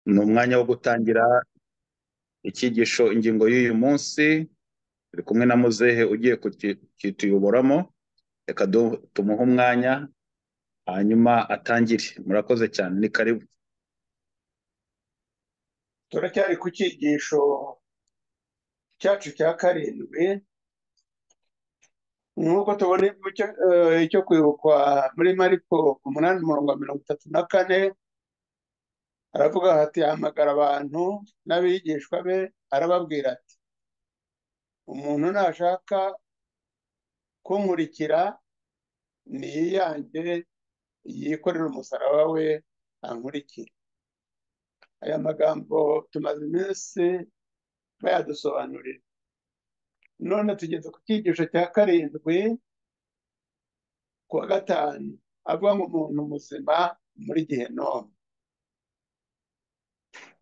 Ni umwanya wo gutangira icyigisho ingingo y'uyu munsi, turi kumwe na muzehe ugiye kuki- kutuyoboramo, reka du- tumuhe umwanya hanyuma atangire. Murakoze cyane, ni karibu. turacyari ku cyigisho cyacu cya karindwi nk'uko tubona icyo eh, icyo kwibukwa muri mariko umunani umurongo wa mirongo itatu na kane aravuga ati ahamagara abantu n'abigishwa be arababwira ati umuntu nashaka kunkurikira niyiyange yikorere umusaraba we ankurikire aya magambo tumaze iminsi bayadusobanurira none tugeze ku cyigisho cya karindwi ku wa gatanu avuga ngo umuntu muzima muri gihenoma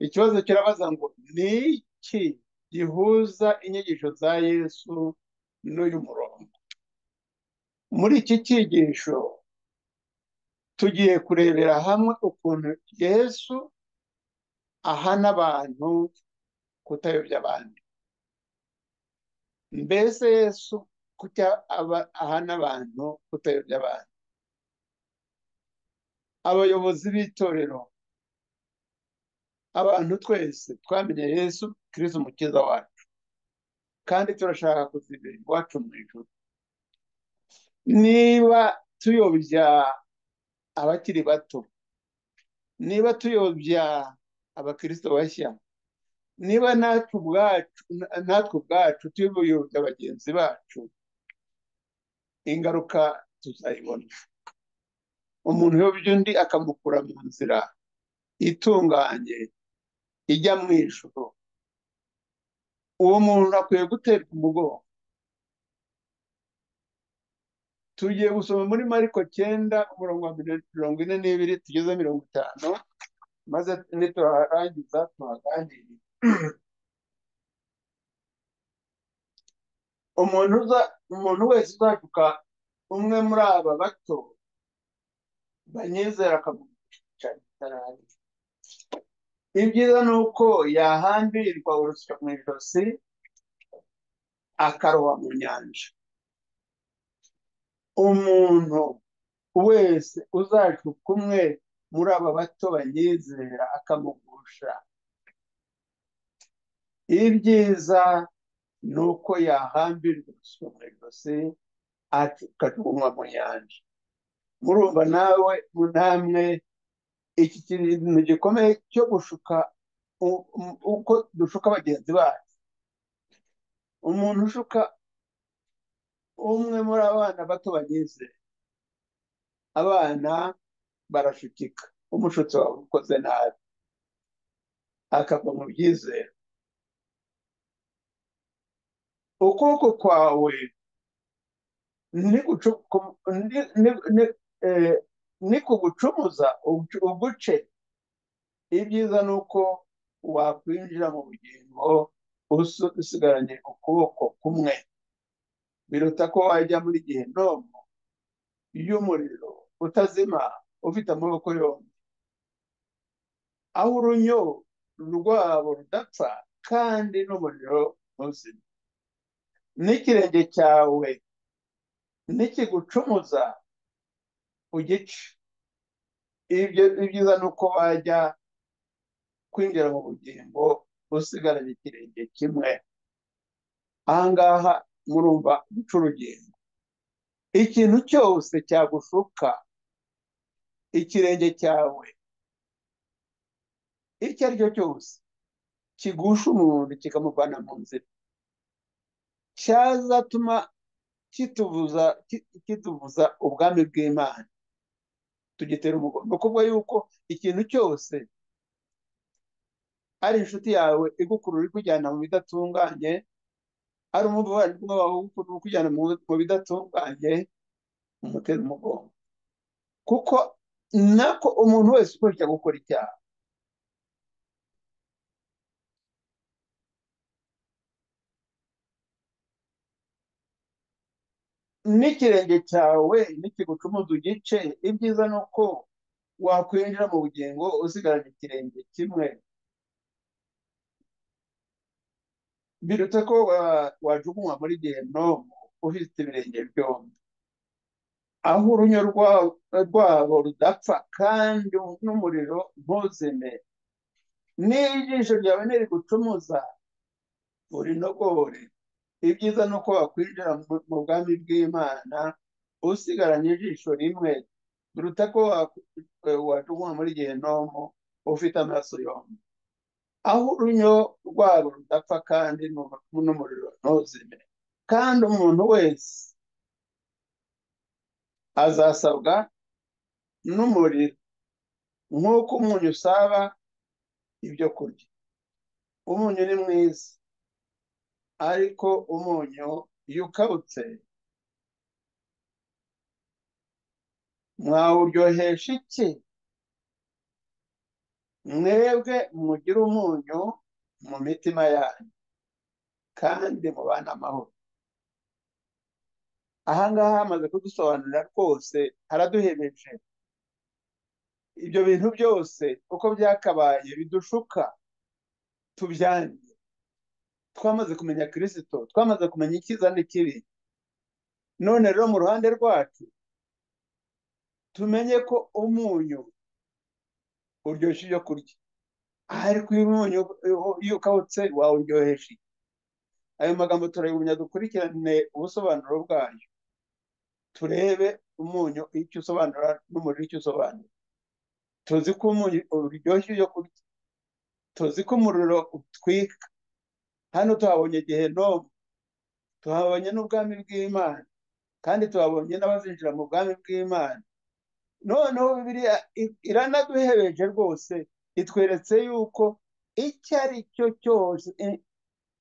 ikibazo kirabaza ngo ni iki gihuza inyigisho za yesu n'uyu murongo muri iki cyigisho tugiye kurebera hamwe ukuntu yesu ahana abantu kutayobya abandi mbese yesu kucya aba- ahana abantu kutayobya abantu abayobozi b'itorero abantu twese twamenye yesu kirisitu umukiza wacu kandi turashaka kuzibera iwacu mu ijoro niba tuyobya abakiri bato niba tuyobya abakristo bashya niba natwe ubwacu na- natwe ubwacu tuyobya bagenzi bacu ingaruka tuzayibona umuntu uyobya undi akamukura mu nzira itunganye ijya mu ijoro uwo muntu akwiye guterwa umugongo tugiye gusoma muri mariko cyenda umurongo wa miro- mirongo ine n'ibiri tugeze mirongo itanu maze niturarangiza tuhaganirire umuntu uza umuntu wese uzacuka umwe muri aba bato banyizera akamuca itarangiye ibyiza ni uko yahambirirwa urusyo mu ijosi akaroba mu nyanja umuntu wese uzacuka umwe muri aba bato banyizera akamugusha ibyiza ni uko yahambirwa urusyo mu ijosi akajugunywa mu nyanja murumva nawe namwe iki kintu gikomeye cyo gushuka u- u- uko dushuka bagenzi bacu umuntu ushuka umwe muri abana bato bagize abana barashukika umushutsi wawe ukoze nabi akava mu byizere ukuboko kwawe ni gucu- ku- ni- ni- ni- eh, ni kugucumuza ugu- uguce ibyiza ni uko wakwinjira mu bugingo usi- usigaranye ukuboko kumwe biruta ko wajya muri gihenomo y'umuriro utazima ufite amaboko yombi aho urunyo rwabo rudapfa kandi n'umuriro muzima n'ikirenge cyawe nikigucumuza ugice ibyo ibyiza ni uko wajya kwinjira mu bugingo usigaranye ikirenge kimwe ahangaha murumva guca urugendo ikintu cyose cyagushuka ikirenge cyawe icyo ari cyo cyose kigusha umuntu kikamuvana mu nzira cyazatuma kituvuza ki- kituvuza ubwami bw'imana tugitera umugongo ni ukuvuga yuko ikintu cyose ari inshuti yawe igukurura ikujyana mu bidatunganye ari umuvandimwe wawe igukurura ikujyana mu mu bidatunganye umutera umugongo kuko nako umuntu wese ukurikira gukora icyaha n'ikirenge cyawe nikigucumuza ugice ibyiza ni uko wakwinjira mu bugingo usigaranye ikirenge kimwe birutse ko wajugunywa muri gehinomu ufite ibirenge byombi aho urunyo rwabo rudapfa kandi n'umuriro ntuzime niba ijisho ryawe ntirigucumuza urinogore ibyiza ni uko wakwinjira mu bwami bw'imana usigaranye ijisho rimwe biruta ko wajugunywa muri gehinomu ufite amaraso yombi aho urunyo rwabo rudapfa kandi n'umuriro ntuzime kandi umuntu wese azasabwa n'umuriro nk'uko umunyu usaba ibyo kurya umunyu ni mwiza ariko umunyu iyo ukabutse mwawuryohesha iki mwebwe mugire umunyu mu mitima yanyu kandi mubane amahoro ahangaha hamaze kudusobanurira rwose haraduhemeje ibyo bintu byose uko byakabaye bidushuka tubyange twamaze kumenya kirisito twamaze kumenya icyiza n'ikibi none rero mu ruhande rwacu tumenye ko umunyu uryoshya ibyo kurya ariko iyo umunyu iyo ukawutse wawuryohesha ayo magambo turayumenya dukurikirane ubusobanuro bwayo turebe umunyu icyo usobanura n'umuriro icyo usobanura tuzi ko umunyu uryoshya ibyo kurya tuzi ko umuriro utwika hano tuhabonye gehinomu tuhabonye n'ubwami bw'imana kandi tuhabonye n'abazinjira mu bwami bw'imana noneho bibiriya iranaduhereje rwose itweretse yuko icyo ari cyo cyose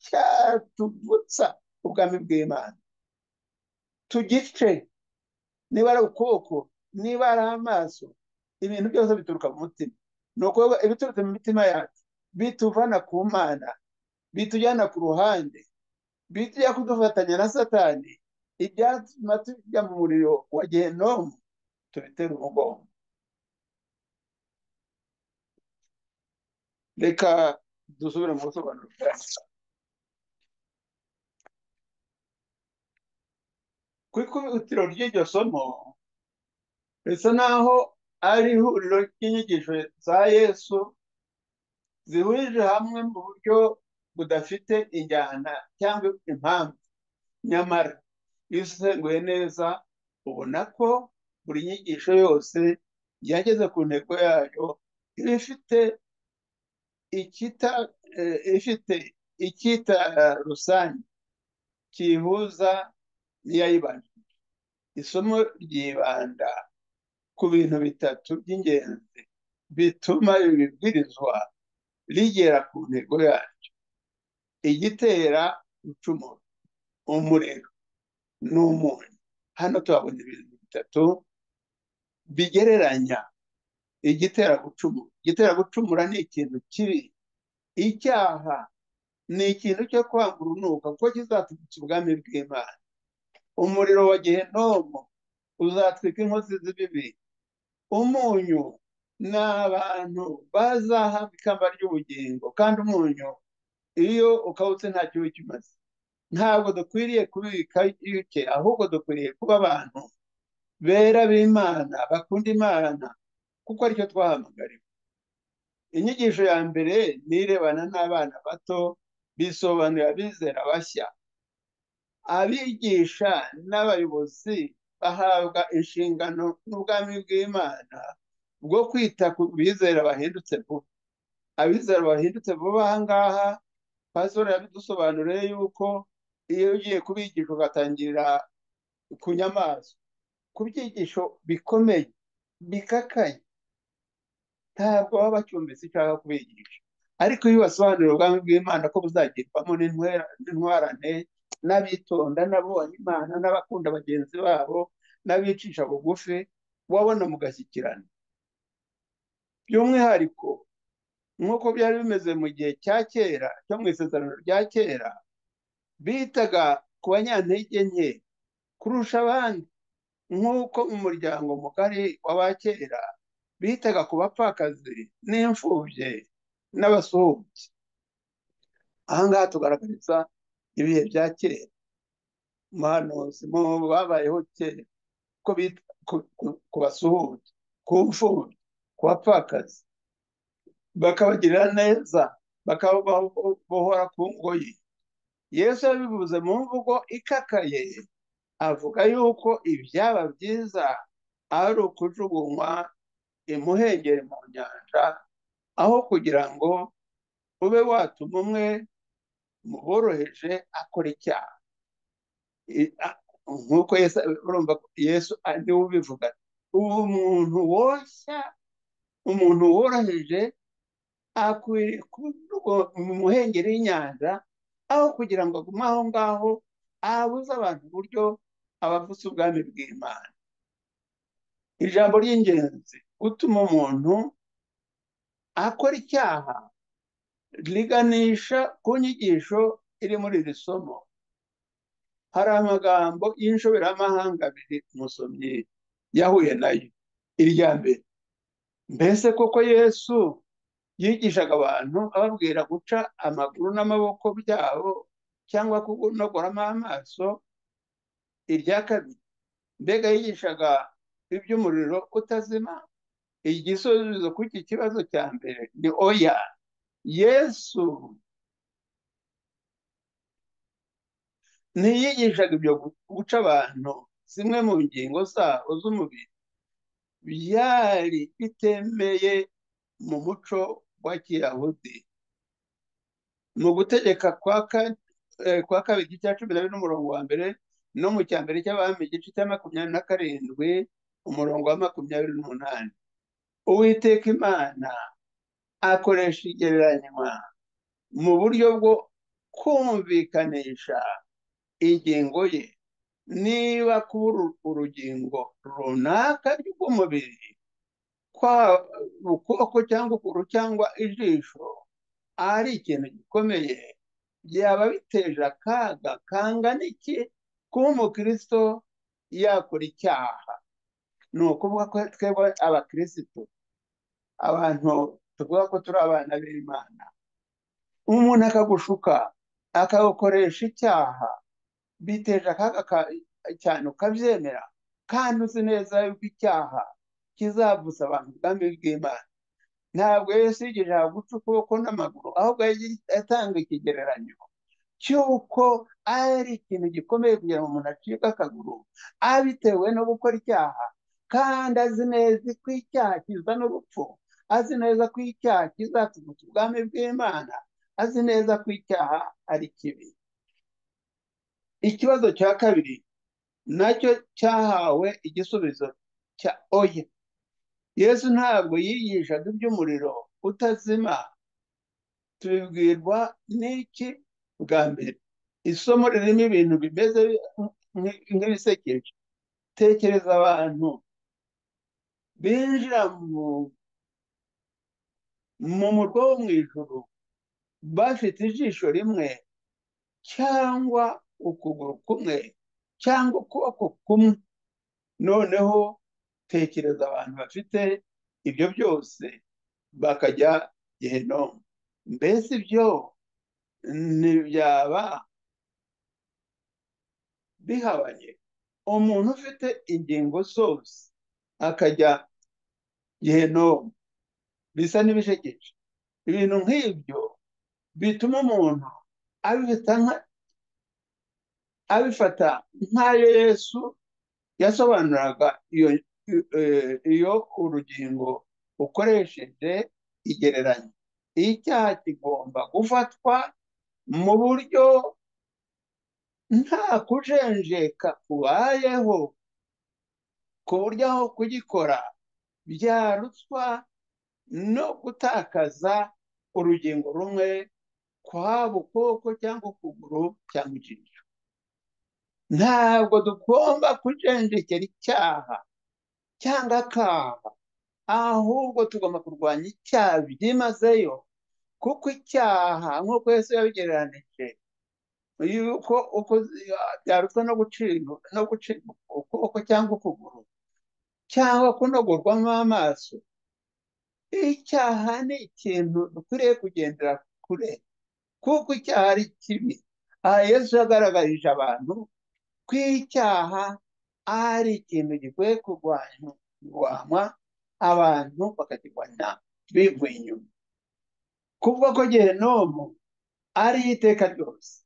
cyatuvutsa ubwami bw'imana tugice niba ari ukuboko niba ari amaso ibintu byose bituruka mu mutima ni ukuvuga ibiturutse mu mitima yacu bituvana ku mana bitujyana ku ruhande bitujya kudufatanya na satani ibyatuma tujya mu muriro wa gehinomu tubitera umugongo reka dusubire mu busobanuro bwacu ku ikubitiro ry'iryo somo risa naho ari ihuriro ry'inyigisho za yesu zihurije hamwe mu buryo budafite injyana cyangwa impamvu nyamara iyo usenguye neza ubona ko buri nyigisho yose yageze ku ntego yayo iba ifite ikita ifite ikita rusange kiyihuza n'iyayibanjije isomo ryibanda ku bintu bitatu by'ingenzi bituma ibibwirizwa rigera ku ntego yaryo igitera ucumura umuriro n'umunyu hano tuhabona ibintu bitatu bigereranya igitera gucumura igitera gucumura ni ikintu kibi icyaha ni ikintu cyo kwanga urunuka kuko kizatwitsa ubwami bw'imana umuriro wa gehinomu uzatwika inkozi z'ibibi umunyu ni abantu bazahabwa ikamba ry'ubugingo kandi umunyu iyo ukawutse nta kibi kimaze ntabwo dukwiriye kubika yuke ahubwo dukwiriye kuba abantu bera b'imana bakunda imana kuko aricyo twahamagariwe inyigisho ya mbere ni irebana n'abana bato bisobanura abizera bashya abigisha n'abayobozi bahabwa inshingano n'ubwami bw'imana bwo kwita ku bizera bahindutse vuba abizera bahindutse vuba aha ngaha pasitoro yabidusobanuriye yuko iyo ugiye kubigisha ugatangirira ku nyamaswa ku byigisho bikomeye bikakaye ntabwo baba bacyumvise icyo ushaka kubigisha ariko iyo ubasobanurira ubwami bw'imana ko buzagirwamo n'intwarane n'abitonda n'abubaha imana n'abakunda bagenzi babo n'abicisha bugufi wabona mugashyikirana by'umwihariko nk'uko byari bimeze mu gihe cya kera cyo mu isezerano rya kera bitaga ku banyantege nke kurusha abandi nk'uko mu muryango mugari w'abakera bitaga ku bapfakazi n'imfubye n'abasuhubyi aha ngaha tugaragariza ibihe bya kera umuhanuzi mu babayeho kera ko bita ku basuhuke ku mfubyi ku bapfakazi bakabagirira neza bakabohora ku ngoyi yesu yabivuze mu mvugo ikakaye avuga yuko ibyaba byiza ari ukujugunywa imuhengeri mu nyanja aho kugira ngo ube watuma umwe mu boroheje akora icyaha nk'uko urumva yesu niwe ubivuga ubu umuntu woshya umuntu woroheje akwiriye kuba mu muhengeri w'inyanja aho kugira ngo agume aho ngaho abuze abantu uburyo abavuze ubwami bw'imana ijambo ry'ingenzi gutuma umuntu akora icyaha riganisha ku nyigisho iri muri iri somo hari amagambo y'ishoberamahanga abiri umusomyi yahuye nayo irya mbere mbese koko yesu yigishaga abantu ababwira guca amaguru n'amaboko byabo cyangwa kunogoramo amaso irya kabiri mbega yigishaga iby'umuriro utazima igisubizo kuri iki kibazo cya mbere ni oya yesu ntiyigishaga ibyo guca abantu zimwe mu ngingo zabo z'umubiri byari bitemeye mu muco wa kiyahudi mu gutegeka kwa kabiri igice cya cumi na bine n'umurongo wa mbere no mu cya mbere cy'abami igice cya makumyabiri na karindwi umurongo wa makumyabiri n'umunani uwiteka imana akoresha igereranywa mu buryo bwo kumvikanisha ingingo ye niba kubura urugingo runaka rw'umubiri ukuboko cyangwa ukuru cyangwa ijisho ari ikintu gikomeye byaba biteje akaga kangana iki kuba umukristo yakora icyaha ni ukuvuga ko twebwe abakirisitu abantu tuvuga ko turi abana b'imana umuntu akagushuka akagukoresha icyaha biteje akaga cyane ukabyemera kandi uzi neza yuko icyaha kizavuza abantu ubwami bw'imana ntabwo yesu yigejeje guca ukuboko n'amaguru ahubwo yatanga ikigereranyo cy'uko ari ikintu gikomeye kugira ngo umuntu acike akaguru abitewe no gukora icyaha kandi azi neza ko icyaha kizana urupfu azi neza ko icyaha kizatugutsa ubwami bw'imana azi neza ko icyaha ari kibi ikibazo cya kabiri nacyo cyahawe igisubizo cya oya yesu ntabwo yigishaga iby'umuriro utazima tubibwirwa n'iki bwa mbere isomo ririmo ibintu bimeze nk'ibisekeje tekereza abantu binjira mu murwa wo mu ijoro bafite ijisho rimwe cyangwa ukuguru kumwe cyangwa ukuboko kumwe noneho tekereza abantu bafite ibyo byose bakajya gehenomu mbese ibyo ntibyaba bihabanye umuntu ufite ingingo zose akajya gehenomu bisa n'ibishekeje ibintu nk'ibyo bituma umuntu abifata nk'ayo yesu yasobanuraga iyo urugingo ukoresheje igereranya icyaha kigomba gufatwa mu buryo nta kujenjeka kubayeho ku buryo aho kugikora byarutwa no gutakaza urugingo rumwe kwaba ukuboko cyangwa ukuguru cyangwa ijisho ntabwo tugomba kujenjekera icyaha cyangwa akaha ahubwo tugomba kurwanya icyaha byimazeyo kuko icyaha nk'uko Yesu yabigereranije yuko byarutwa no gucibwa ukuboko cyangwa ukuguru cyangwa kunogorwamo amaso icyaha ni ikintu dukwiriye kugendera kure kuko icyaha ari kibi aha yesu yagaragarije abantu ko icyaha ari ikintu gikwiye kurwanywa abantu bakakirwanya bivuye inyuma kuvuga ko gehenomu ari iteka ryose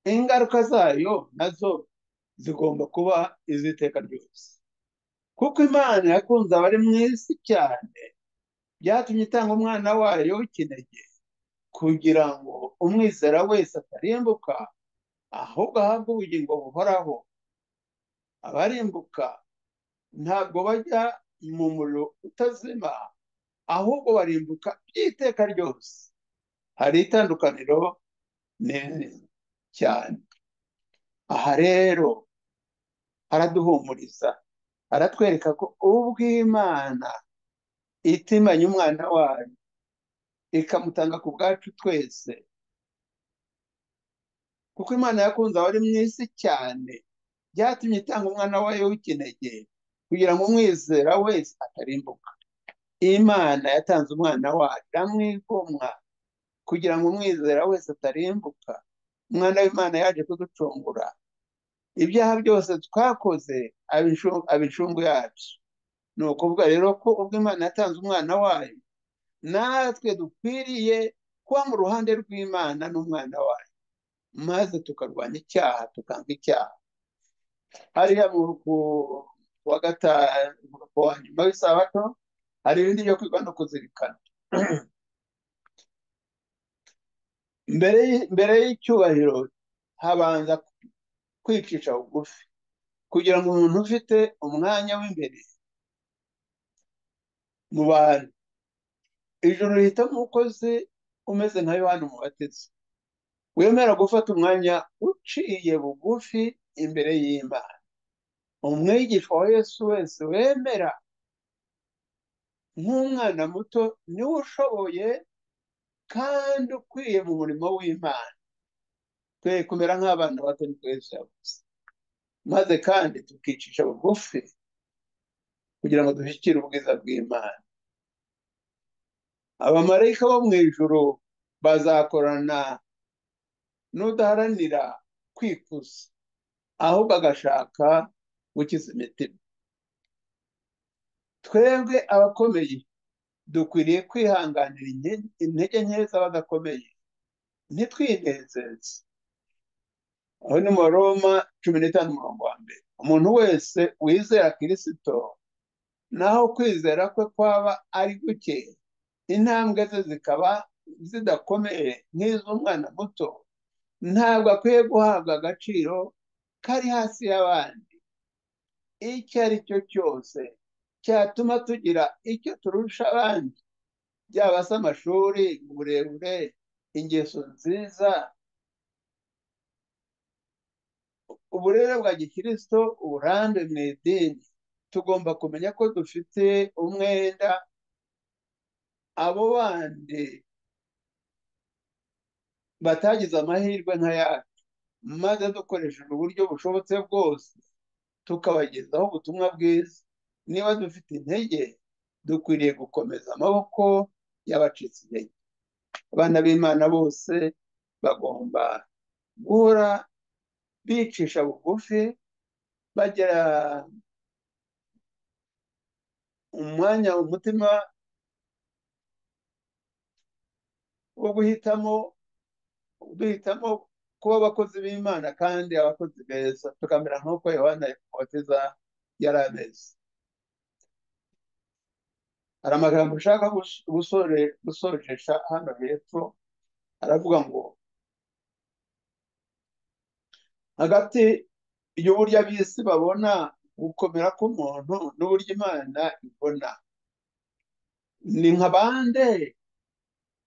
ingaruka zayo nazo zigomba kuba iz'iteka ryose kuko imana yakunze abari mu isi cyane byatumye itanga umwana wayo w'ikinege kugira ngo umwizera wese atarimbuka ahubwo ahabwe ubugingo buhoraho abarimbuka ntabwo bajya mu muriro utazima ahubwo barimbuka by'iteka ryose hari itandukaniro nini cyane aha rero araduhumuriza aratwereka ko ubw'imana itimanya umwana wayo ikamutanga ku bwacu twese kuko imana yakunze abari mu isi cyane byatumye itanga umwana wayo w'ikinege kugira ngo umwizera wese atarimbuka imana yatanze umwana wayo iramwigomwa kugira ngo umwizera wese atarimbuka umwana w'imana yaje kuducungura ibyaha byose twakoze abicungu yacu ni ukuvuga rero ko ubwo imana yatanze umwana wayo natwe dukwiriye kuba mu ruhande rw'imana n'umwana wayo maze tukarwanya icyaha tukanga icyaha hariya wa gatanu wa nyuma w'isabato hari ibindi byo kwiga no kuzirikana mbere y'icyubahiro habanza kwicisha bugufi kugira ngo umuntu ufite umwanya w'imbere mu bantu ijoro rihitamo umukozi umeze nka yohani mubatezi wemera gufata umwanya uciye bugufi imbere y'imana umwigisha wa yesu wese wemera nk'umwana muto niwe ushoboye kandi ukwiye mu murimo w'imana twe kumera nk'abana bato ni twese yavuze maze kandi tukicisha bugufi kugira ngo dushyikire ubwiza bw'imana abamarayika bo mu ijoro bazakorana n'udaharanira kwikuza ahubwo agashaka gukiza imitima twebwe abakomeye dukwiriye kwihanganira intege nke z'abadakomeye ntitwinezeze aho ni mu roma cumi n'itanu umurongo wa mbere umuntu wese wizera kirisito naho kwizera kwe kwaba ari guke intambwe ze zikaba zidakomeye nk'iz'umwana muto ntabwo akwiye guhabwa agaciro kari hasi y'abandi icyo ari cyo cyose cyatuma tugira icyo turusha abandi byaba se amashuri uburebure ingeso nziza uburere bwa gikirisito uburambe mu idini tugomba kumenya ko dufite umwenda abo bandi batagize amahirwe nk'ayacu maze dukoresheje uburyo bushobotse bwose tukabagezaho ubutumwa bwiza niba dufite intege dukwiriye gukomeza amaboko y'abacitse intege abana b'imana bose bagomba guhora bicisha bugufi bagira umwanya umutima wo guhitamo duhitamo kuba abakozi b'imana kandi abakozi beza tukamera nk'uko yohana yabatiza yari ameze hari amagambo ushaka gusoresha hano hepfo aravuga ngo hagati y'uburyo ab'isi babona gukomera k'umuntu n'uburyo imana ibona ni nka bande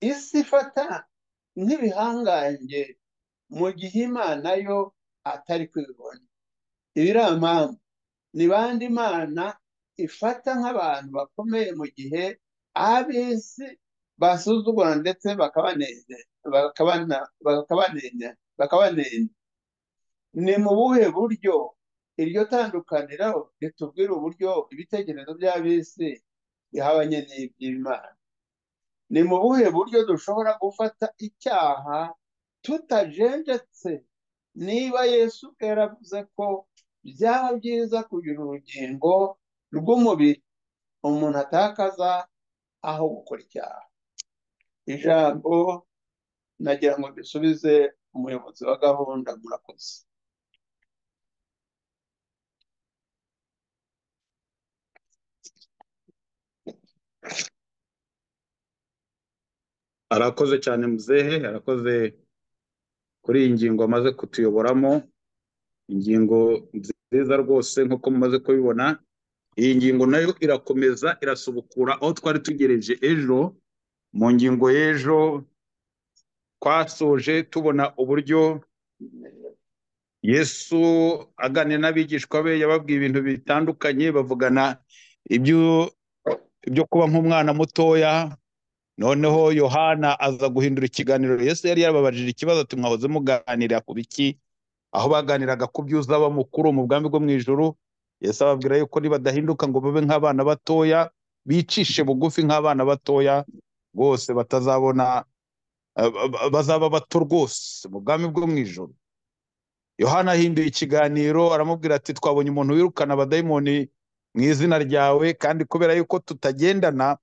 isi ifata nk'ibihangange mu gihe imana yo atari kubibona ibi ni amambu ni bande imana ifata nk'abantu bakomeye mu gihe ab'isi basuzugura ndetse bakabanenera ni mu buhe buryo iryo tandukaniro ritubwira uburyo ibitekerezo by'ab'isi bihabanye n'iby'imana ni mu buhe buryo dushobora gufata icyaha tutajenjetse niba yesu ubwe yaravuze ko byaba byiza kugira urugingo rw'umubiri umuntu atakaza aho gukora icyaha ijambo nagira ngo dusubize umuyobozi wa gahunda murakoze arakoze cyane muzehe arakoze kuri iyi ngingo amaze kutuyoboramo ingingo nziza rwose nk'uko mumaze kubibona iyi ngingo nayo irakomeza irasubukura aho twari tugereje ejo mu ngingo y'ejo twasoje tubona uburyo yesu aganira n'abigishwa be yababwiye ibintu bitandukanye bavugana ibyo ibyo kuba nk'umwana mutoya noneho yohana aza guhindura ikiganiro yesu yari yarababajije ikibazo ati mwahoze muganira ku biki aho baganiraga ku byuza bamukuru mu bwami bwo mu ijoro yesu ababwira yuko nibadahinduka ngo babe nk'abana batoya bicishe bugufi nk'abana batoya rwose batazabona bazaba bato rwose mu bwami bwo mu ijoro yohana ahinduye ikiganiro aramubwira ati twabonye umuntu wirukana abadayimoni mu izina ryawe kandi kubera yuko tutagendana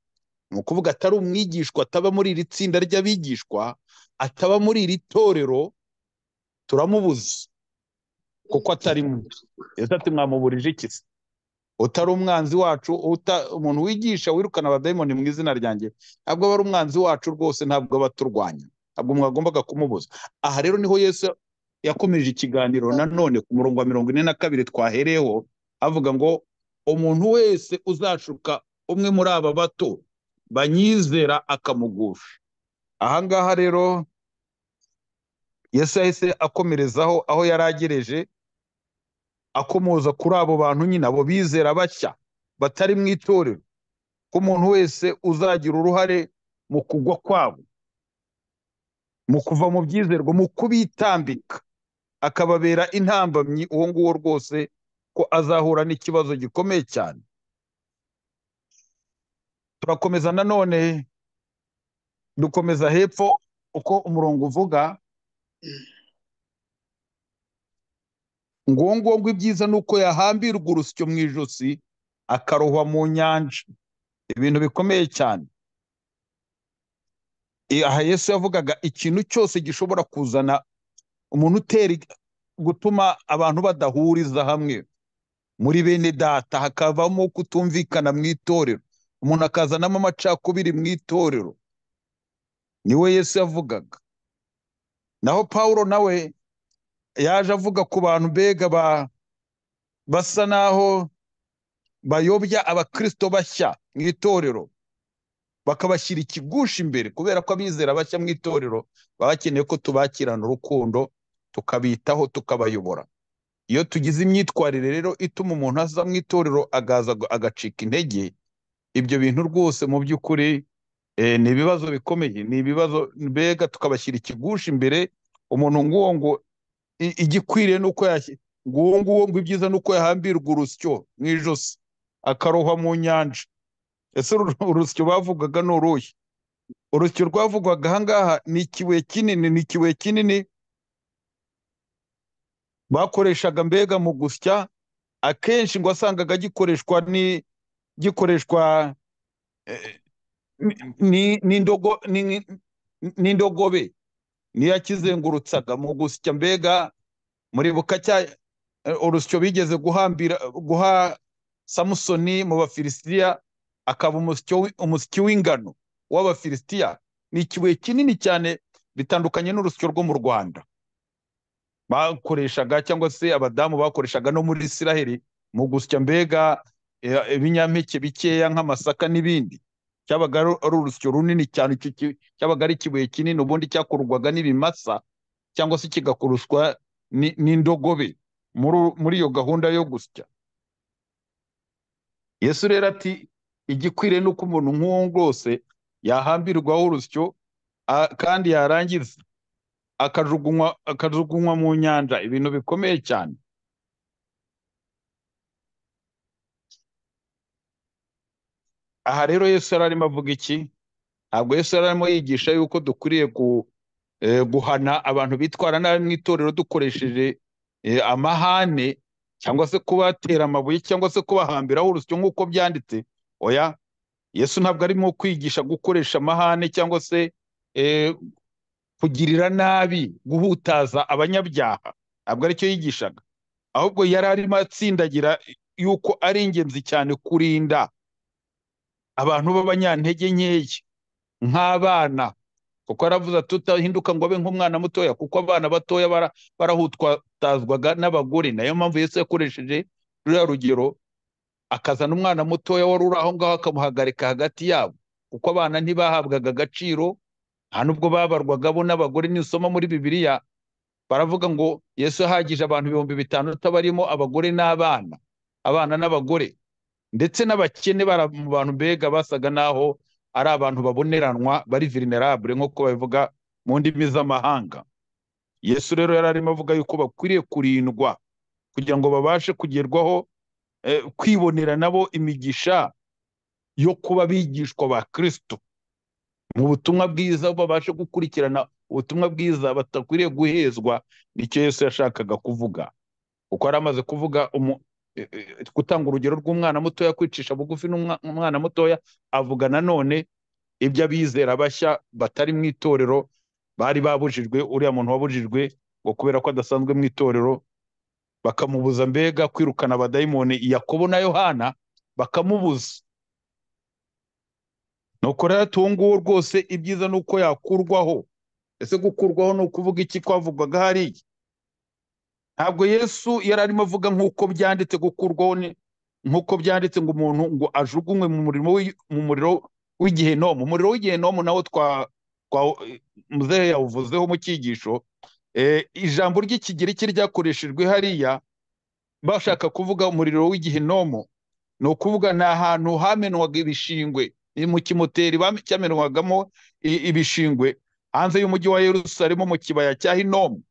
ni ukuvuga atari umwigishwa ataba muri iri tsinda ry'abigishwa ataba muri iri torero turamubuza kuko atarimo rero ati mwamuburije iki se utari umwanzi wacu umuntu wigisha wirukana abadayimoni mu izina ryanjye ntabwo aba ari umwanzi wacu rwose ntabwo aba aturwanya ntabwo mwagombaga kumubuza aha rero niho yesu yakomeje ikiganiro nanone ku murongo wa mirongo ine na kabiri twahereyeho avuga ngo umuntu wese uzashuka umwe muri aba bato banyizera akamugusha ahangaha rero yesu yahise akomerezaho aho yari agereje akomoza kuri abo bantu nyine abo bizera bashya batari mu itorero ko umuntu wese uzagira uruhare mu kugwa kwabo mu kuva mu byizerwa mu kubitambika akababera intambamyi uwo nguwo rwose ko azahura n'ikibazo gikomeye cyane turakomeza nanone dukomeza hepfo uko umurongo uvuga ngo ibyiza ni uko yahambirwa urusyo mu ijosi akarohwa mu nyanja ibintu bikomeye cyane aha yesu yavugaga ikintu cyose gishobora kuzana umuntu utera gutuma abantu badahuriza hamwe muri bene data hakavamo kutumvikana mu itorero umuntu akazanamo amacakubiri mu itorero niwe yesu yavugaga naho pawulo nawe yaje avuga ku bantu mbega basa naho bayobya abakirisito bashya mu itorero bakabashyira ikigushi imbere kubera ko abizera bashya mu itorero baba bakeneye ko tubakirana urukundo tukabitaho tukabayobora iyo tugize imyitwarire rero ituma umuntu aza mu itorero agaza agacika intege ibyo bintu rwose mu by'ukuri ni ibibazo bikomeye ni ibibazo mbega tukabashyira ikigushi imbere umuntu nguwo ngo igikwiriye ni uko nguwo nguwo ngo ibyiza ni uko yahambirwa urusyo mu ijosi akarohwa mu nyanja ese urusyo bavugaga ni uruhe urusyo rwavugwaga ahangaha ni ikibuye kinini ni ikibuye kinini bakoreshaga mbega mu gusya akenshi ngo wasangaga gikoreshwa ni gikoreshwa n'indogobe niyo yakizengurutsaga mu gusya mbega muribuka urusyo bigeze guha samusoni mu bafilisitiya akaba umusyi w'ingano w'abafilisitiya ni ikibuye kinini cyane bitandukanye n'urusyo rwo mu rwanda bakoreshaga cyangwa se abadamu bakoreshaga no muri isiraheli mu gusya mbega ibinyampeke bikeya nk'amasaka n'ibindi cyabaga ari urusyo runini cyane cyabaga ari ikibuye kinini ubundi cyakurwaga n'ibimasa cyangwa se kigakoreshwa n'indogobe muri iyo gahunda yo gusya yesu rero ati igikwiriye ni uko umuntu nk'uwo rwose yahambirwaho urusyo kandi yarangiza akajugunywa mu nyanja ibintu bikomeye cyane aha rero yesu yari arimo avuga iki ntabwo yesu yari arimo yigisha yuko dukwiriye guhana abantu bitwara nabi mu itorero dukoresheje amahane cyangwa se kubatera amabuye cyangwa se kubahambiraho urusyo nk'uko byanditse oya yesu ntabwo arimo kwigisha gukoresha amahane cyangwa se kugirira nabi guhutaza abanyabyaha ntabwo aricyo yigishaga ahubwo yari arimo atsindagira yuko ari ingenzi cyane kurinda abantu b'abanyantege nkeya nk'abana kuko aravuze tutahinduka ngo abe nk'umwana mutoya kuko abana batoya barahutwazwaga n'abagore nayo mpamvu Yesu yakoresheje ruriya rugero akazana umwana mutoya wari uri aho ngaho akamuhagarika hagati yabo kuko abana ntibahabwaga agaciro nta n'ubwo babarwaga bo n'abagore nisoma muri bibiliya baravuga ngo yesu ahagije abantu ibihumbi bitandatu barimo abagore n'abana abana n'abagore ndetse n'abakene mu bantu mbega basaga n'aho ari abantu baboneranwa bari vulnerable nk'uko babivuga mu ndimi z'amahanga yesu rero yari arimo avuga yuko bakwiriye kurindwa kugira ngo babashe kugerwaho kwibonera nabo imigisha yo kuba bigishwa ba kirisito mu butumwa bwiza babashe gukurikirana ubutumwa bwiza batakwiriye guhezwa nicyo yesu yashakaga kuvuga kuko yari amaze kuvuga gutanga urugero rw'umwana mutoya kwicisha bugufi n'umwana mutoya avuga nanone ibyo abizera bashya batari mu itorero bari babujijwe uriya muntu wabujijwe ngo kubera ko adasanzwe mu itorero bakamubuza mbega kwirukana abadayimoni yakobo na yohana bakamubuza nuko rero tunguwe rwose ibyiza ni uko yakurwaho ese gukurwaho ni ukuvuga iki twavugwaga hariya ntabwo yesu yari arimo avuga nk'uko byanditse gukurwaho nk'uko byanditse ngo umuntu ngo ajugunywe mu muriro w'igihenomu umuriro w'igihenomu nawo twa muzehe yawuvuzeho mu cyigisho ijambo ry'ikigiriki ryakoreshejwe hariya bashaka kuvuga umuriro w'igihenomu ni ukuvuga ni ahantu hamenwaga ibishingwe mu kimoteri cyamenwagamo ibishingwe hanze y'umujyi wa Yerusalemu mu kibaya cya hinomu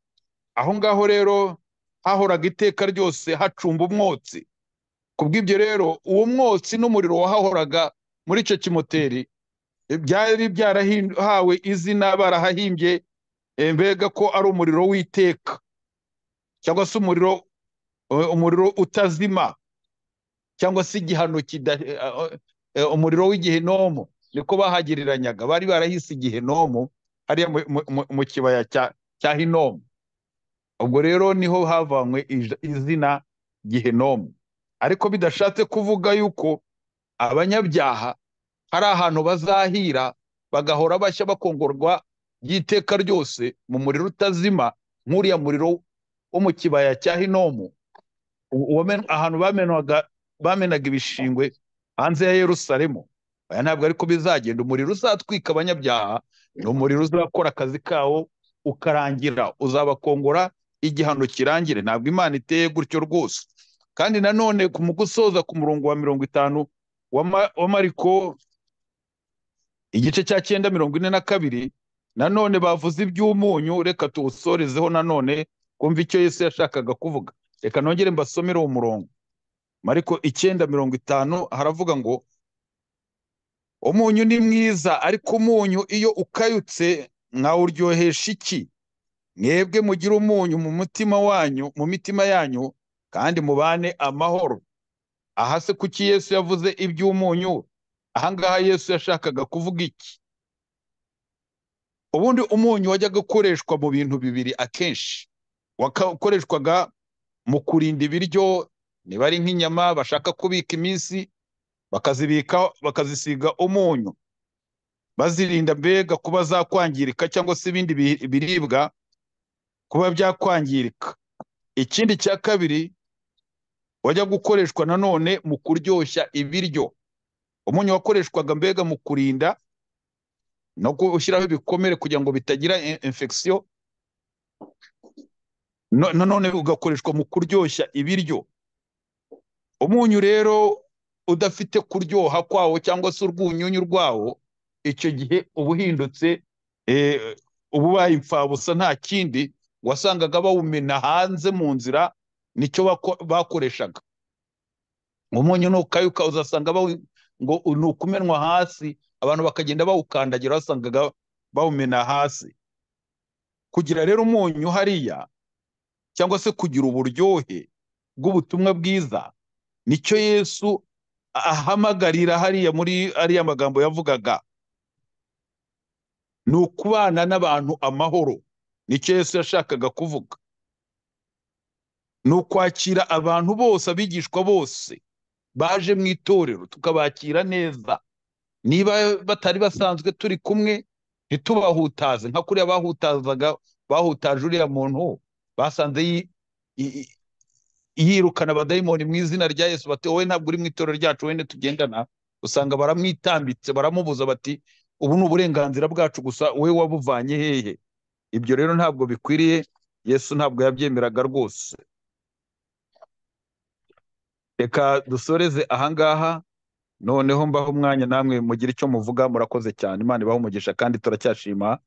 aho ngaho rero hahoraga iteka ryose hacumba umwotsi ku bw'ibyo rero uwo mwotsi n'umuriro wahahoraga muri icyo kimoteri byari byarahawe izina barahahimbye mbega ko ari umuriro w'iteka cyangwa se umuriro umuriro utazima cyangwa se igihano umuriro w'igihenomo niko bahagereranyaga bari barahise igihenomo hariya mu kibaya cya hinomu ubwo rero niho havanywe izina gihenomu ariko bidashatse kuvuga yuko abanyabyaha hari ahantu bazahira bagahora bashya bakongorwa by'iteka ryose mu muriro utazima nk'uriya muriro wo mu kibaya cya hinomu ahantu bamenaga ibishingwe hanze ya Yerusalemu aya ntabwo ariko bizagenda umuriro uzatwika abanyabyaha ni umuriro uzakora akazi kawo ukarangira uzabakongora igihano kirangire ntabwo imana iteye gutyo rwose kandi nanone mu gusoza ku murongo wa mirongo itanu wa mariko igice cya cyenda mirongo ine na kabiri nanone bavuze iby'umunyu reka tuwusorezeho nanone kumva icyo yesu yashakaga kuvuga reka nongere mbasomere uwo murongo mariko icyenda mirongo itanu haravuga ngo umunyu ni mwiza ariko umunyu iyo ukayutse mwawuryohesha iki mwebwe mugire umunyu mu mutima wanyu mu mitima yanyu kandi mubane amahoro aha se kuki yesu yavuze iby'umunyu ahangaha yesu yashakaga kuvuga iki ubundi umunyu wajyaga ukoreshwa mu bintu bibiri akenshi wakoreshwaga mu kurinda ibiryo niba ari nk'inyama bashaka kubika iminsi bakazibika bakazisiga umunyu bazirinda mbega kuba zakwangirika cyangwa se ibindi biribwa kuba byakwangirika ikindi cya kabiri wajya gukoreshwa nanone mu kuryoshya ibiryo umunyu wakoreshwaga mbega mu kurinda no gushyiraho ibikomere kugira ngo bitagira infection nanone ugakoreshwa mu kuryoshya ibiryo umunyu rero udafite kuryoha kwawo cyangwa se urwunyunyu rwawo icyo gihe uba uhindutse uba ubaye imfabusa nta kindi wasangaga bawumena hanze mu nzira nicyo bakoreshaga umunyu nukayuka uzasanga ngo ni ukumenwa hasi abantu bakagenda bawukandagira wasangaga bawumena hasi kugira rero umunyu hariya cyangwa se kugira uburyohe bw'ubutumwa bwiza nicyo yesu ahamagarira hariya muri ariya magambo yavugaga ni ukubana n'abantu amahoro nicyo yesu yashakaga kuvuga ni ukwakira abantu bose abigishwa bose baje mu itorero tukabakira neza niba batari basanzwe turi kumwe ntitubahutaze nka kuriya bahutazaga bahutaje uriya muntu basanze yi- i- i- yirukana abadayimoni mu izina rya yesu bati wowe ntabwo uri mu itorero ryacu wenda tugendana usanga baramwitambitse baramubuza bati ubu ni uburenganzira bwacu gusa wowe wabuvanye hehe ibyo rero ntabwo bikwiriye yesu ntabwo yabyemeraga rwose reka dusoreze ahangaha noneho mbaho umwanya namwe mugire icyo muvuga murakoze cyane imana ibaho umugisha kandi turacyashima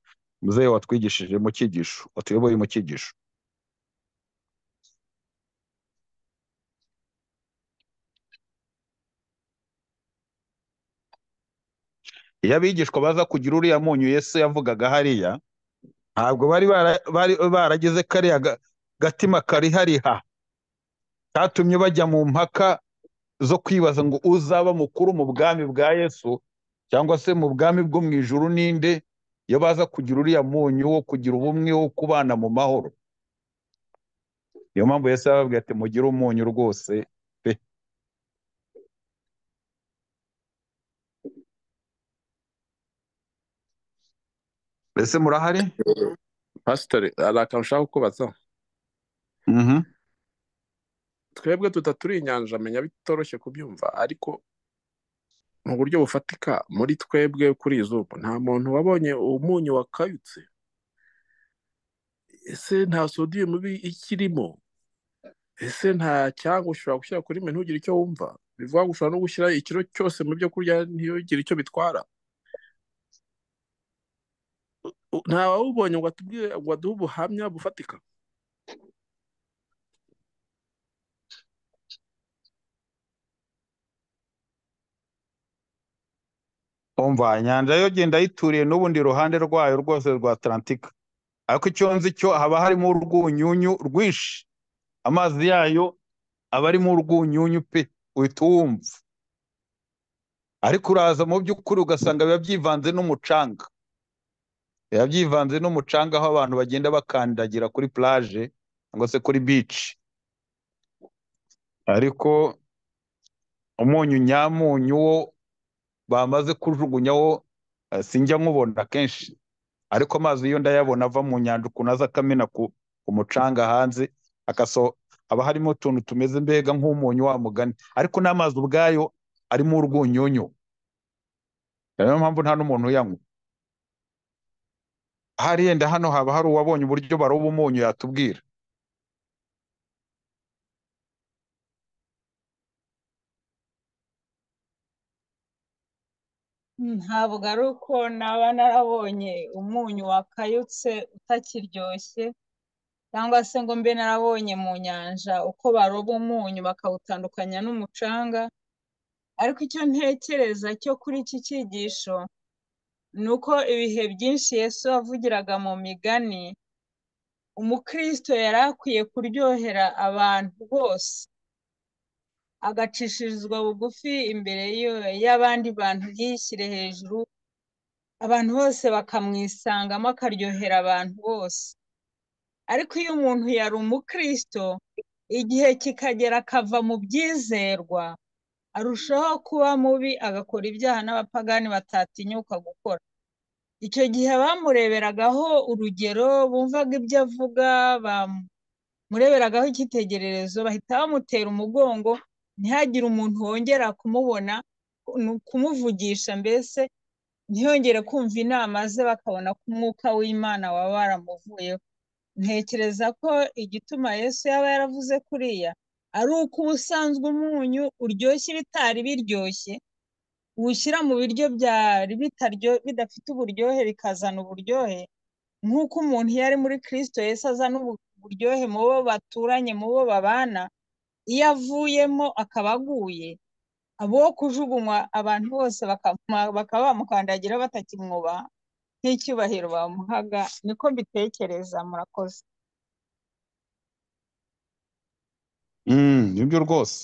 muzehe watwigishije mu cyigisho watuyoboye mu cyigisho iyo abigishwa baza kugira uriya munyu yesu yavugaga hariya ntabwo bari bara- bari barageze kariya ga- gatima karihariha katumye bajya mu mpaka zo kwibaza ngo uzaba mukuru mu bwami bwa yesu cyangwa se mu bwami bwo mu ijuru ninde iyo baza kugira uriya munyu wo kugira ubumwe wo kubana mu mahoro niyo mpamvu yesu yababwiye ati mugire umunyu rwose pe mbese murahari pasitore hari akantu ushaka kubaza Mhm. twebwe tutaturi inyanja menya bitoroshye kubyumva ariko mu buryo bufatika muri twebwe kuri izuba nta muntu wabonye umunyu wakayutse ese nta sodiyumu ibi- ikirimo ese nta cyangwa ushobora gushyira kuri mwe ntugire icyo wumva bivuga ngo ushobora no gushyira ikiro cyose mu byo kurya ntiyogire icyo bitwara U- nta wawubonye ngo atubwire ngo aduhe ubuhamya bufatika umva inyanja yo genda yituriye n'ubundi ruhande rwayo rwose rwa atalantika ariko icyo nzi cyo haba harimo urwunyunyu rwinshi amazi yayo aba arimo urwunyunyu pe uhita uwumva ariko uraza mu by'ukuri ugasanga biba byivanze n'umucanga biba byivanze n'umucanga aho abantu bagenda bakandagira kuri plage cyangwa se kuri beach ariko umunyu nyamunyu wo bamaze kujugunyaho eh, sinjya nkubona kenshi ariko amazi yo ndayabona ava mu nyanja ukuntu aza akamena ku, ku mucanga hanze akaso haba harimo utuntu tumeze mbega nk'umunyu wa mugani ariko n'amazi ubwayo arimo urwunyunyu niyo mpamvu nta n'umuntu uyanywa ahari yenda hano haba hari uwabonye uburyo baroba umunyu yatubwira ntabwo ari uko naba narabonye umunyu wakayutse utakiryoshye cyangwa se ngo mbe narabonye mu nyanja uko baroba umunyu bakawutandukanya n'umucanga ariko icyo ntekereza cyo kuri iki cyigisho ni uko ibihe byinshi Yesu yavugiraga mu migani umukristo yari akwiye kuryohera abantu bose agacishirizwa bugufi imbere y'iyo- y'abandi bantu yishyire hejuru abantu bose bakamwisangamo akaryohera abantu bose ariko iyo umuntu yari umukristo igihe kikagera akava mu byizerwa arushaho kuba mubi agakora ibyaha n'abapagani batatinyuka gukora icyo gihe bamureberagaho urugero bumvaga ibyo avuga bamureberagaho icyitegererezo bahita bamutera umugongo ntihagire umuntu wongera kumubona kumuvugisha mbese ntiyongere kumva inama ze bakabona ko umwuka w'imana waba waramuvuyeho ntekereza ko igituma yesu yaba yaravuze kuriya ari uko ubusanzwe umunyu uryoshya ibitari biryoshye uwushyira mu biryo byari bitaryo bidafite uburyohe bikazana uburyohe nk'uko umuntu iyo ari muri kirisito yesu azana ubu- uburyohe mu bo baturanye mu bo babana iyo avuyemo akaba aguye abo kujugunywa abantu bose bakaba bamukandagira batakimwubaha nk'icyubahiro bamuhaga niko mbitekereza murakoze nibyo rwose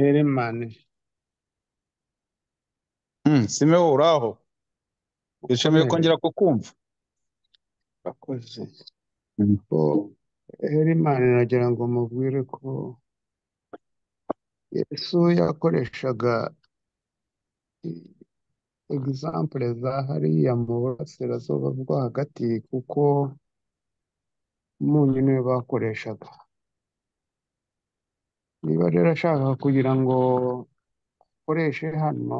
eremani simeho uraho bishimiye kongera kukumva bakoze Herimani nagira ngo mubwire ko Yesu yakoreshaga egisampure za hariya mu burasirazuba bwo hagati kuko umunyu niwe bakoreshaga niba rero ashaka kugira ngo akoreshe hano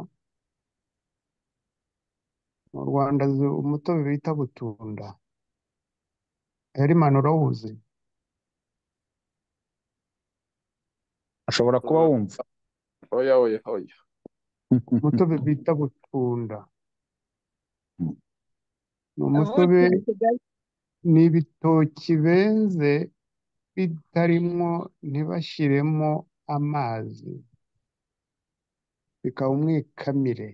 mu rwanda azi umutobe bita butunda herimani urawuzi ashobora kuba wumva oya oya oya umutobe bita butunda Mm. ni umutobe n'ibitoki benze bitarimwo ntibashyiremo amazi bikaba umwikamire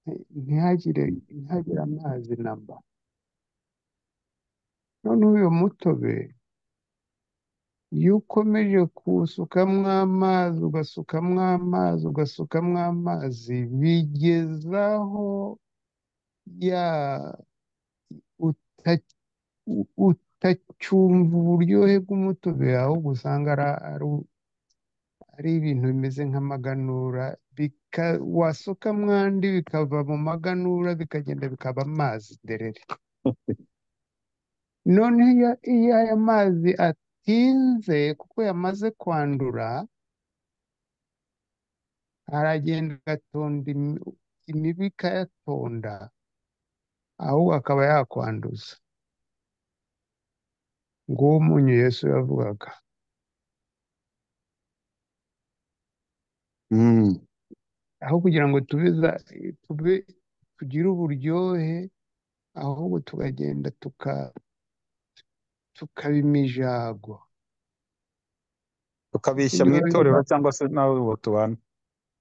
nti- ntihagire ntihagire amazi namba noneho uyu mutobe iyo ukomeje kuwusukamo amazi ugasukamo amazi ugasukamo amazi bigezaho ya uta- u- utacyumva uburyohe bw'umutobe wawe ahubwo usanga ara- ari- ari ibintu bimeze nk'amaganura bika- wasuka mwandi bikava mu maganura bikagenda bikaba amazi derere noneho iyo iyo aya mazi atinze kuko yamaze kwandura aragenda agatonda imi- imibu ikayatonda ahubwo akaba yakwanduza nguwo umunyu yesu yavugaga Mm. aho kugira ngo tubeza tube tugire uburyohe ahubwo tukagenda tuka tukaba imijago tukabishya mu Ibyo itorero cyangwa se nawe uwo tubana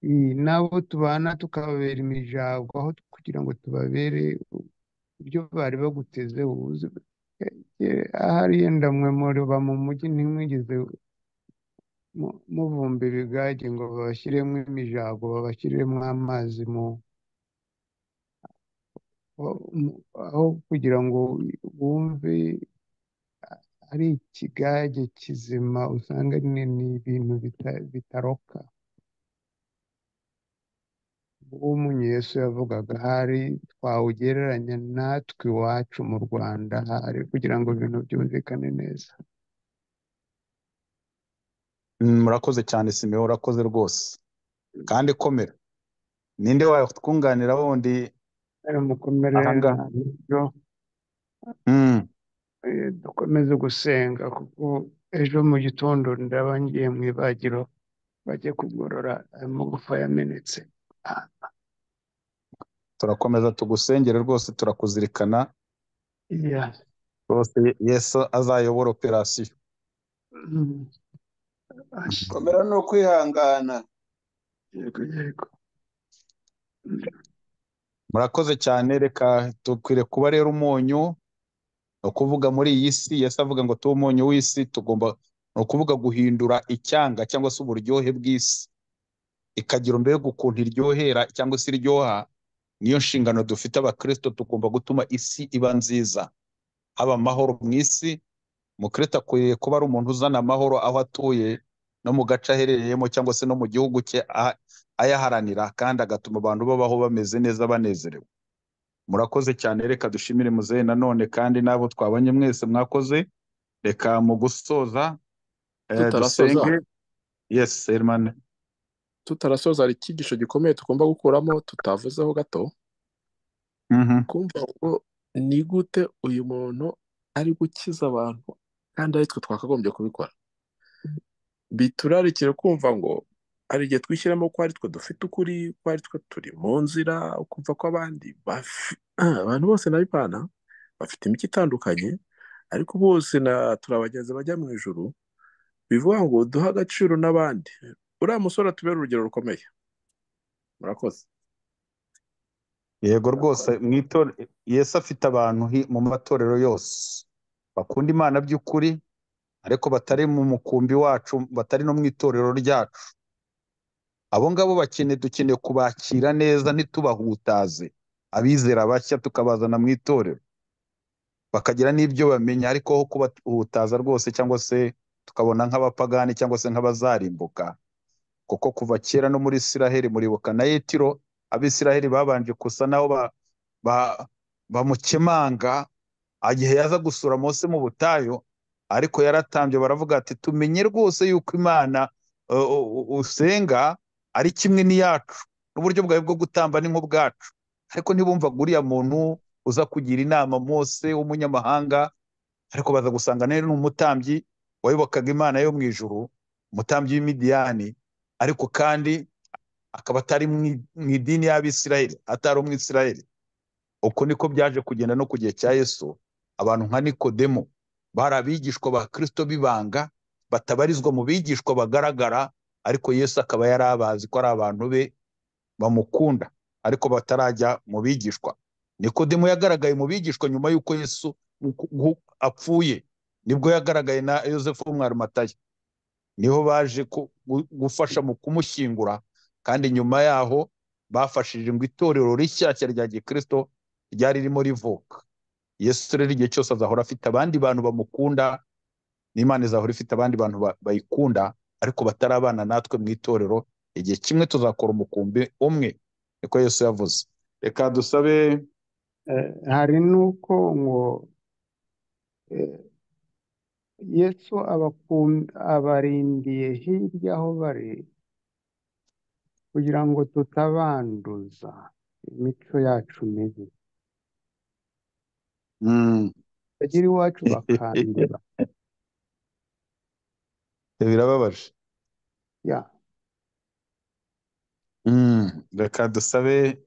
i- n'abo tubana tukababera imijago aho kugira ngo tubabere ibyo bari bagutezeho uzi eh, ahariya ndamwe muri ba mu mujyi ntimwigeze mu- muvumba ibigage ngo babashyiremo imijago babashyiremo amazi mu mu- aho kugira ngo wumve ari ikigage kizima usanga ni ni ibintu bita- bitaroka uwo munyu Yesu yavugaga hari twawugereranya natwe iwacu mu Rwanda hari kugira ngo ibintu byumvikane neza Mm, murakoze cyane simeho urakoze rwose kandi komera ninde watwunganira wundi Rero mukomere aha ngaha nta buryo Mm. eh, dukomeze gusenga kuko ejo mu gitondo ndaba ngiye mu ibagiro bajye kugorora amagufa yamenetse Ah, turakomeza tugusengere rwose turakuzirikana iya rwose yesu azayobora operasiyo Mm, ash, Mm. komera ni ukwihangana yego yego Mm, murakoze cyane reka dukwiriye kuba rero umunyu ni ukuvuga muri iyi si yesu avuga ngo tube umunyu w'isi tugomba ni ukuvuga guhindura icyanga cyangwa se uburyohe bw'isi ikagira mbega ukuntu iryohera cyangwa se iryoha niyo nshingano dufite abakristo tugomba gutuma isi iba nziza haba amahoro mu isi umukristo akwiriye kuba ari umuntu uzana amahoro aho atuye no mu gace aherereyemo cyangwa se no mu gihugu cye aha- ayaharanira kandi agatuma abantu babaho bameze neza banezerewe murakoze cyane reka dushimire muzehe nanone kandi n'abo twabanye mwese mwakoze reka mu gusoza eh, tutarasoza dusenge yes hermane tutarasoza hari icyigisho gikomeye tugomba gukuramo tutavuzeho gato Mhm. kumva ngo ni gute uyu muntu ari gukiza abantu kandi aritwe twakagombye kubikora biturarikire kumva ngo hari igihe twishyiramo ko ari twe dufite ukuri ko ari twe turi mu nzira ukumva ko abandi bafi- abantu bose n'abibana bafite imico itandukanye ariko bose na turabagenzi bajya mu ijuru bivuga ngo duhe agaciro n'abandi uriya musore atubere urugero rukomeye murakoze yego rwose mu itorero yesu afite abantu hi- mu matorero yose bakunda imana by'ukuri ariko batari mu mukumbi wacu batari no mu itorero ryacu abo ngabo bakeneye dukeneye kubakira neza ntitubahutaze abizera bashya tukabazana mu itorero bakagira n'ibyo bamenya ariko aho kubahutaza rwose cyangwa se tukabona nk'abapagani cyangwa se nk'abazarimbuka kuko kuva kera no muri Isiraheli muribuka na Yetiro abisiraheli babanje gusa naho ba, ba, bamukemanga igihe yaza gusura Mose mu butayu ariko yaratambye baravuga ati tumenye rwose yuko imana uh, uh, uh, usenga ari kimwe n'iyacu n'uburyo bwawe bwo gutamba ni nk'ubwacu ariko ntibumvaga uriya muntu uza kugira inama Mose w'umunyamahanga ariko baza gusanga nari n'umutambyi wayobokaga imana yo mu ijuru umutambyi w'imidiyani ariko kandi akaba atari mu i- mu idini y'abisirayeli atari umwisirayeli uko niko byaje kugenda no ku gihe cya yesu abantu nka nikodemo bari abigishwa ba kristo b'ibanga batabarizwa mu bigishwa bagaragara ariko yesu akaba yari abazi ko ari abantu be bamukunda ariko batarajya mu bigishwa nikodemo yagaragaye mu bigishwa nyuma y'uko yesu uku- uku- apfuye nibwo yagaragaye na yosefu w'umwarimatayo niho baje ku- gu- gufasha mu kumushyingura kandi nyuma yaho bafashije ngo itorero rishyashya rya gikristo ryari ririmo rivuka yesu rero igihe cyose azahora afite abandi bantu bamukunda n'imana izahora ifite abandi bantu ba- bayikunda ariko batari abana natwe mu itorero igihe kimwe tuzakora umukumbi umwe niko yesu yavuze reka dusabe Eh, hari n'uko ngo eh, yesu abakum- abarindiye hirya aho bari kugira ngo tutabanduza imico yacu mibi Mm. bagira iwacu bakandura birababaje ya Mm. reka dusabe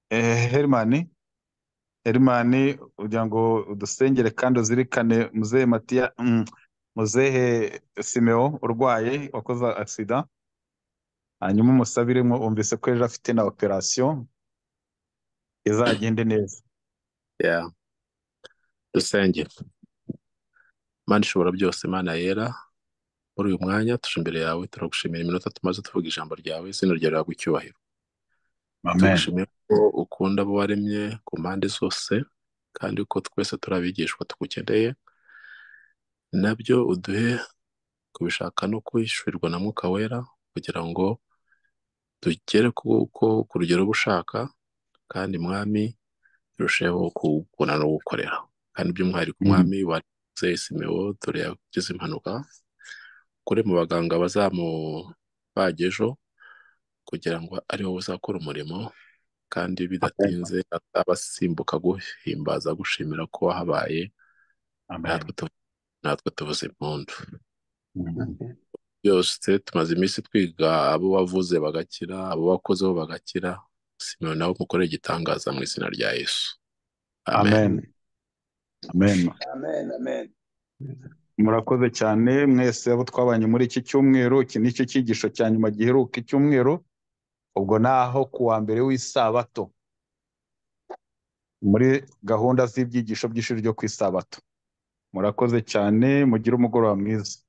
eh, herimani Herimani ugira ngo udusengere kandi uzirikane muzehe Matiya mm, muzehe Simeo urwaye wakoze agisida hanyuma umusabire mwo wumvise ko ejo afite na operasiyo izagende neza Yeah. dusenge mana ishobora byose mana yera muri uyu mwanya tuje imbere yawe turagushimira iminota tumaze tuvuga ijambo ryawe izina ryawe rihabwa icyubahiro amen turagushimira ko ukunda abo waremye ku mpande zose kandi ko twese turi abigishwa tugukeneye nabyo uduhe kubishaka no kwishyurirwa na mwuka wera kugira ngo tugere ku ku- ku rugero uba ushaka kandi mwami turusheho kugukunda no gukorera kandi by'umwihariko Mm. umwami wa Simewo dore yagize impanuka kure mu baganga bazamubaga ejo kugira ngo aribo uzakora umurimo kandi amen bidatinze abasimbuka guhimbaza gushimira ko wahabaye amen natwe tu- natwe tuvuze impundu Mm. amen byose tumaze iminsi twiga abo wavuze bagakira abo wakozeho bagakira simeon nawe umukorere igitangaza mu izina rya yesu amen amen amen amen amen murakoze cyane mwese abo twabanye muri iki cyumweru iki ni cyo cyigisho cya nyuma giheruka icyumweru ubwo naho ku wa mbere w'isabato muri gahunda z'ibyigisho by'ishuri ryo ku isabato murakoze cyane mugire umugoroba mwiza